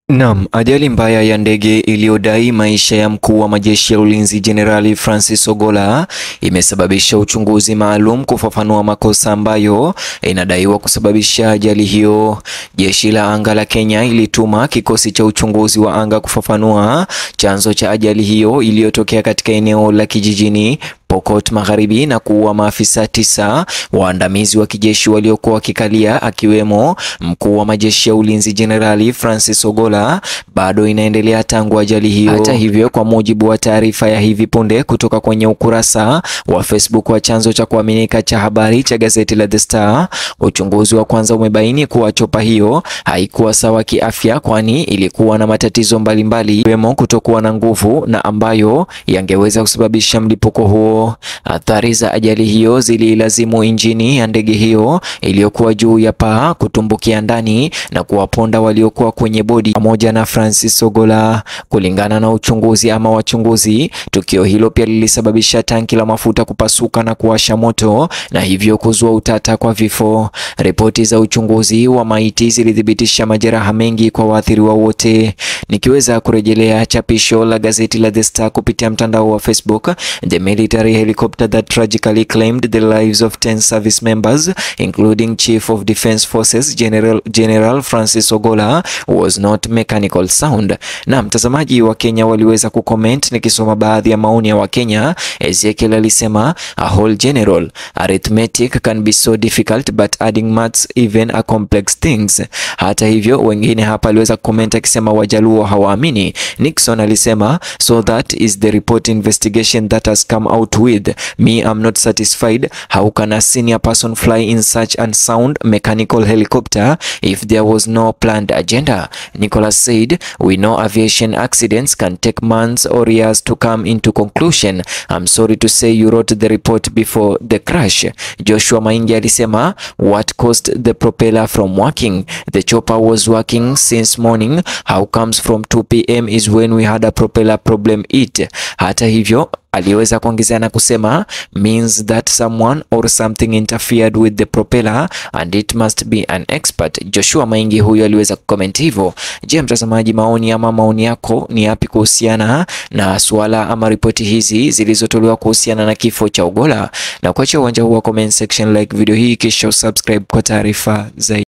Naam, ajali mbaya ya ndege iliyodai maisha ya mkuu wa majeshi ya ulinzi Jenerali Francis Ogolla imesababisha uchunguzi maalum kufafanua makosa ambayo inadaiwa kusababisha ajali hiyo. Jeshi la anga la Kenya ilituma kikosi cha uchunguzi wa anga kufafanua chanzo cha ajali hiyo iliyotokea katika eneo la kijijini Pokot Magharibi na kuua maafisa tisa waandamizi wa kijeshi waliokuwa wakikalia akiwemo mkuu wa majeshi ya ulinzi Jenerali Francis Ogolla bado inaendelea tangu ajali hiyo. Hata hivyo, kwa mujibu wa taarifa ya hivi punde kutoka kwenye ukurasa wa Facebook wa chanzo cha kuaminika cha habari cha gazeti la The Star, uchunguzi wa kwanza umebaini kuwa chopa hiyo haikuwa sawa kiafya, kwani ilikuwa na matatizo mbalimbali ikiwemo kutokuwa na nguvu na ambayo yangeweza kusababisha mlipuko huo. Athari za ajali hiyo zililazimu injini ya ndege hiyo iliyokuwa juu ya paa kutumbukia ndani na kuwaponda waliokuwa kwenye bodi pamoja na Francis Ogolla. Kulingana na uchunguzi ama wachunguzi, tukio hilo pia lilisababisha tanki la mafuta kupasuka na kuwasha moto na hivyo kuzua utata kwa vifo. Ripoti za uchunguzi wa maiti zilithibitisha majeraha mengi kwa waathiriwa wote. Nikiweza kurejelea chapisho la gazeti la The Star kupitia mtandao wa Facebook, the military helicopter that tragically claimed the lives of 10 service members including Chief of Defence Forces General, General Francis Ogolla was not mechanical sound. Na mtazamaji wa Kenya waliweza kucomment, nikisoma baadhi ya maoni ya Wakenya. Ezekiel alisema a whole general arithmetic can be so difficult but adding maths even a complex things. Hata hivyo wengine hapa aliweza kucomment akisema wajaluo hawaamini. Nixon alisema so that is the report investigation that has come out with me I'm not satisfied how can a senior person fly in such an sound mechanical helicopter if there was no planned agenda Nicholas said we know aviation accidents can take months or years to come into conclusion I'm sorry to say you wrote the report before the crash Joshua Maingi alisema what caused the propeller from working the chopper was working since morning how comes from 2 pm is when we had a propeller problem it hata hivyo aliweza kuongezea na kusema means that someone or something interfered with the propeller and it must be an expert. Joshua Maingi huyo aliweza kucomment hivyo. Je, mtazamaji, maoni ama maoni yako ni yapi kuhusiana na suala ama ripoti hizi zilizotolewa kuhusiana na kifo cha Ogolla? Na kuacha uwanja huu wa comment section, like video hii kisha usubscribe kwa taarifa zaidi.